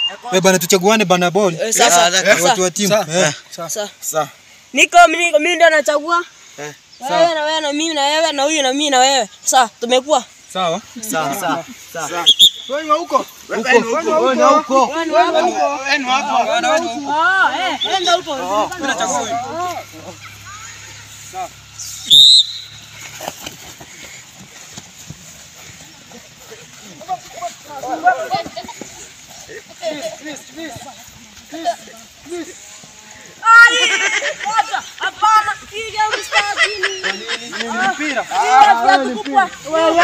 Wewe bana tuchaguane bana ball. Eh, sasa, Eh, watu wa sasa, timu. Eh. sasa. Sawa. Niko niko mimi ndo nachagua. Eh, Wewe na wewe na mimi na wewe na huyu na mimi na wewe. Sawa, tumekuwa. Sawa. Sawa, sawa. Sawa. Wewe wa huko. Wewe ni huko. Wewe ni huko. Wewe ni wapi? Wewe ni hapa. Ah, eh, enda huko. Ai, wacha, hapana, piga mstari. Mpira. Piga viatu kubwa. Wewe,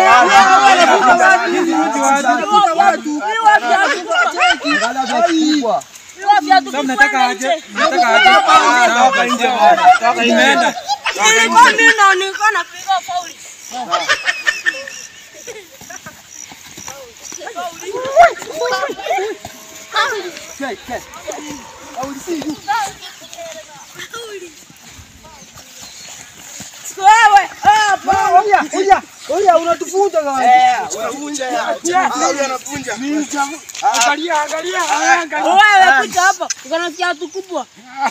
Piga viatu Sasa kubwa mnataka nje. aje? Mnataka aje? Hapa nje bana. Toka imeenda. Nilikuwa mimi na nilikuwa napiga fauli. Wewe, hapa. Oya, oya, oya unatufunza gawa. Eh, unavunja ya. Ah, huyu anavunja. Angalia, angalia, angalia. Wewe kuja hapa. Uko na kiatu kubwa.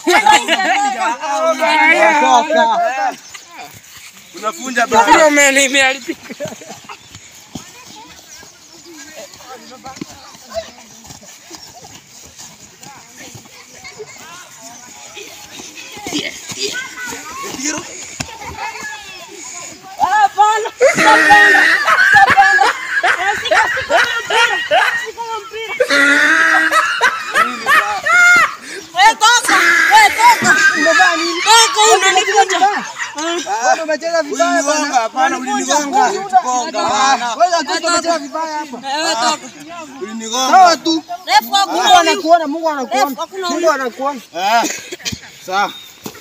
Unavunja bana. Hapana. Sitapenda. Sitapenda. Sika sika mpira. Sika mpira. Wewe toka. Wewe toka. Umevaa nini? Toka unanikuja. Wewe umecheza vibaya bana. Ulinigonga, hapana, ulinigonga. Ulitugonga, bana. Wewe hakika umecheza vibaya hapa. Wewe toka. Ulinigonga. Sawa tu. Refu hakuna Mungu huyu. anakuona, Mungu anakuona. Refu hakuna Mungu huyu. anakuona. Eh. Sawa.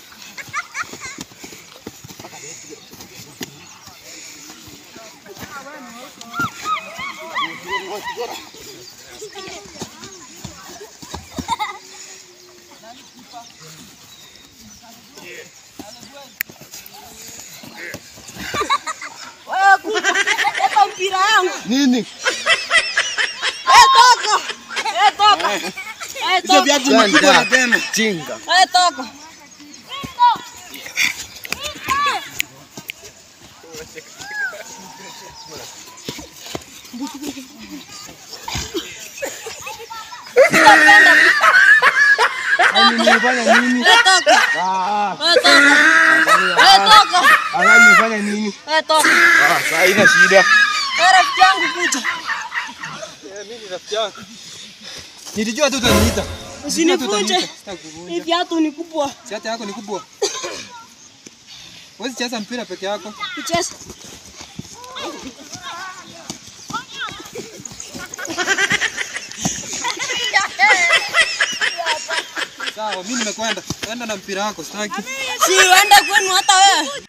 Wewe kuja. Leta mpira yangu. Nini? Wewe toka. Wewe toka. Wewe Hizo toka. viatu ni kubwa tena. Jinga. Wewe toka. Sitapenda. Nimefanya nini? Wewe toka. Ah, Wewe toka. Wewe toka. ala nimefanya nini? Wewe toka. Ah, sasa haina shida. Wewe rafiki yangu kuja. Nilijua tu utaniita. Usinivunje. Sitaki kuvunja. Hii viatu ni kubwa. Si hata yako ni kubwa. Wewe cheza mpira peke yako. Kucheza. Sawa, mimi nimekwenda. Kwenda na mpira wako, sitaki. Si uende kwenu hata wewe.